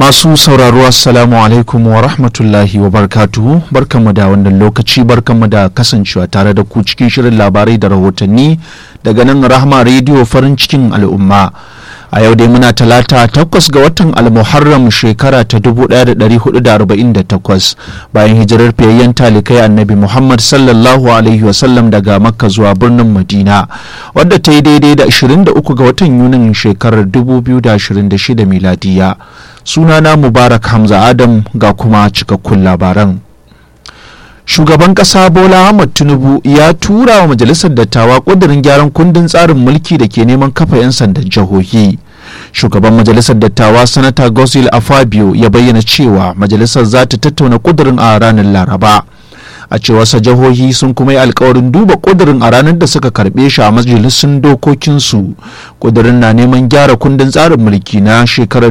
Masu sauraro Assalamu alaikum wa rahmatullahi wa barkatuhu barkanmu da wannan lokaci barkanmu da kasancewa tare da ku cikin shirin labarai da rahotanni daga nan Rahma rediyo farin cikin al'umma. A yau dai muna talata takwas ga watan almuharram shekara ta 1448 bayan hijirar fiyayyen talikai annabi Muhammad sallallahu alaihi wasallam daga Makka zuwa birnin Madina wadda ta yi daidai da 23 ga watan Yunin shekarar 2026 miladiya. sunana mubarak hamza adam ga kuma cikakkun labaran shugaban kasa bola ahmad tinubu ya tura wa majalisar dattawa kudirin gyaran kundin tsarin mulki da ke neman kafa 'yan sandan jihohi shugaban majalisar dattawa sanata gosil afabio ya bayyana cewa majalisar za ta tattauna kudirin a ranar laraba a cewarsa jihohi sun kuma yi alkawarin duba kudirin a ranar da suka karbe shi a majalisun dokokinsu kudirin na neman gyara kundin tsarin mulki na shekarar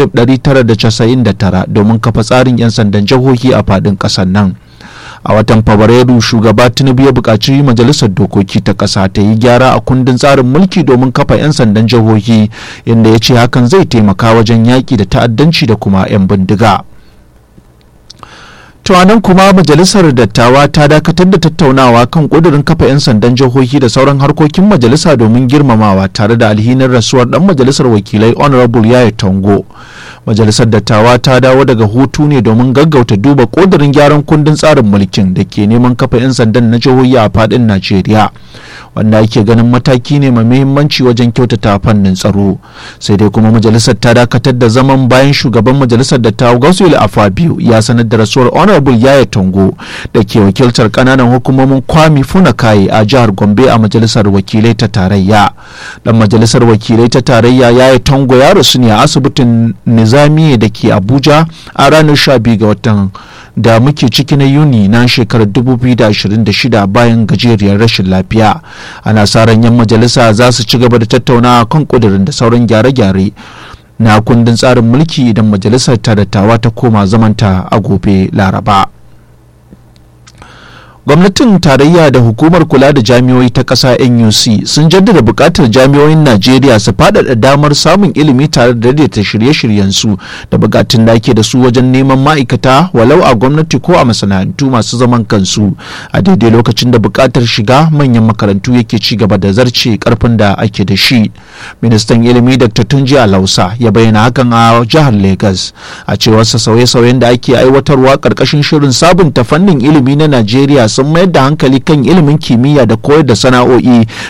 1999 domin kafa tsarin 'yan sandan jihohi a fadin ƙasar nan a watan fabrairu shugaba tinubu ya buƙaci majalisar dokoki ta ƙasa ta yi gyara a kundin tsarin mulki domin kafa 'yan sandan jihohi inda ya ce hakan zai taimaka wajen yaƙi da ta'addanci da kuma 'yan bindiga. nan kuma majalisar dattawa ta dakatar da tattaunawa kan kudurin kafa 'yan sandan jihohi da sauran harkokin majalisa domin girmamawa tare da alhinin rasuwar dan majalisar wakilai honorable yaya tango majalisar dattawa ta dawo daga hutu ne domin gaggauta duba kudurin gyaran kundin tsarin mulkin da ke neman kafa 'yan sandan na jihohi a fadin najeriya wanda ake ganin mataki ne mai muhimmanci wajen kyautata fannin tsaro sai dai kuma majalisar ta dakatar da zaman bayan shugaban majalisar dattawa gausul afabiu ya sanar da rasuwar honorable yaya tango da ke wakiltar kananan hukumomin kwami funakaye a jihar gombe a majalisar wakilai ta tarayya dan majalisar wakilai ta tarayya yaya tango ya rasu ne a asibitin nizamiye da ke abuja a ranar 12 ga watan da muke ciki na yuni na shekarar 2026 bayan gajeriyar rashin lafiya ana sa ran yan majalisa za su ci gaba da tattaunawa kan kudirin da sauran gyare-gyare na kundin tsarin mulki idan majalisar ta dattawa ta koma zamanta a gobe laraba gwamnatin tarayya da hukumar kula da jami'oi ta ƙasa nuc sun jaddada buƙatar jami'oyin najeriya su faɗaɗa damar samun ilimi tare da daidaita shirye-shiryensu da buƙatun da ake da su wajen neman ma'aikata walau a gwamnati ko a masana'antu masu zaman kansu a daidai lokacin da buƙatar shiga manyan makarantu yake ci gaba da zarce karfin da ake da shi ministan ilimi dr tunji alausa ya bayyana hakan a jihar lagos a cewarsa sauye-sauyen da ake aiwatarwa ƙarƙashin shirin sabunta fannin ilimi na najeriya sun mayar da hankali kan ilimin kimiyya da koyar da sana'o'i